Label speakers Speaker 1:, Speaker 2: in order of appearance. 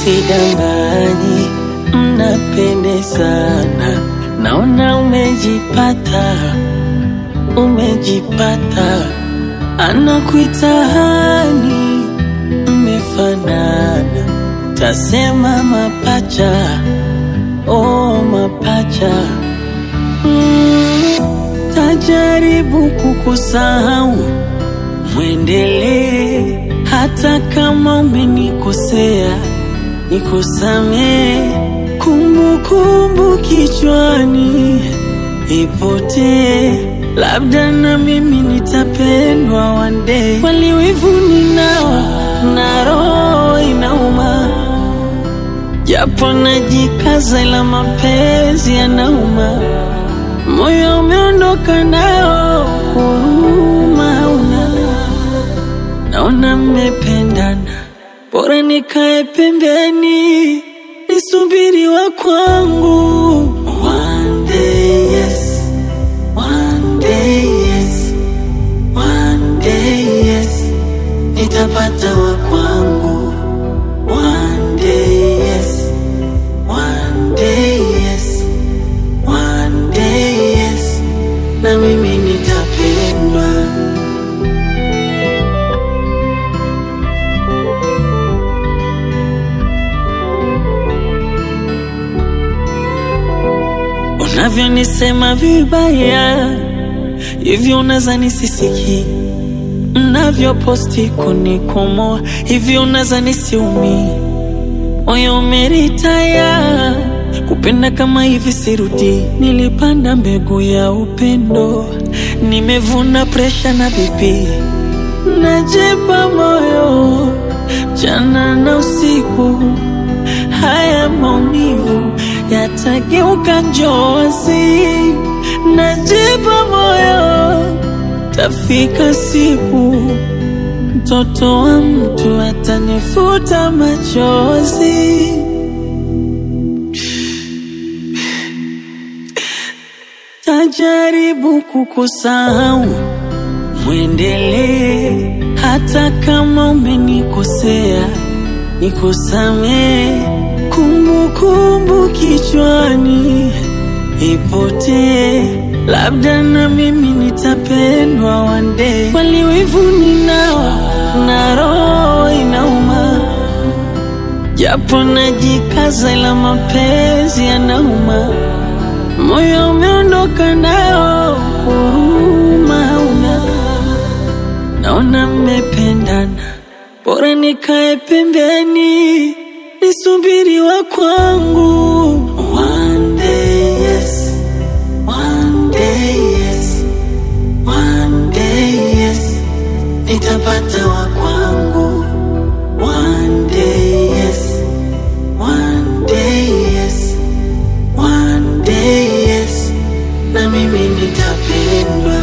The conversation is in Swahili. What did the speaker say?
Speaker 1: sidanganyi, mnapendezana, naona umejipata, umejipata, anakuita hani, mmefanana, tasema mapacha, oh mapacha mm, tajaribu kukusahau mwendelee hata kama umenikosea, nikusamee. Kumbukumbu kichwani ipotee, labda na mimi nitapendwa one day. Kweli wivu ninao na roho inauma, japo najikaza, ila mapenzi yanauma. Moyo umeondoka nao, huruma hauna naona mmependana, bora nikae pembeni nisubiri wa kwangu. One day yes, one day yes, one day yes, nitapata wa kwangu. One day yes, one day yes, one day yes, na mimi nitapendwa. Unavyonisema vibaya hivyo, unaza nisisiki. Mnavyoposti kunikomoa hivyo, unaza nisiumi. Moyo umeritaya kupenda kama hivi, sirudi. Nilipanda mbegu ya upendo, nimevuna presha na bibi. Najipa moyo mchana na usiku, haya maumivu yatageuka njozi. Najipa moyo, tafika siku mtoto wa mtu atanifuta machozi. Tajaribu kukusahau, mwendelee hata kama umenikosea, nikusamee. Kumbukumbu kichwani ipotee, labda na mimi nitapendwa one day. Kweli wivu ninao na roho inauma, japo najikaza, ila mapenzi yanauma. Moyo umeondoka nao, huruma hauna. Naona mmependana, bora nikae pembeni nisubiri wa kwangu. One day yes, one day yes, one day yes, nitapata wa kwangu. One day yes, one day yes, one day yes, na mimi nitapendwa.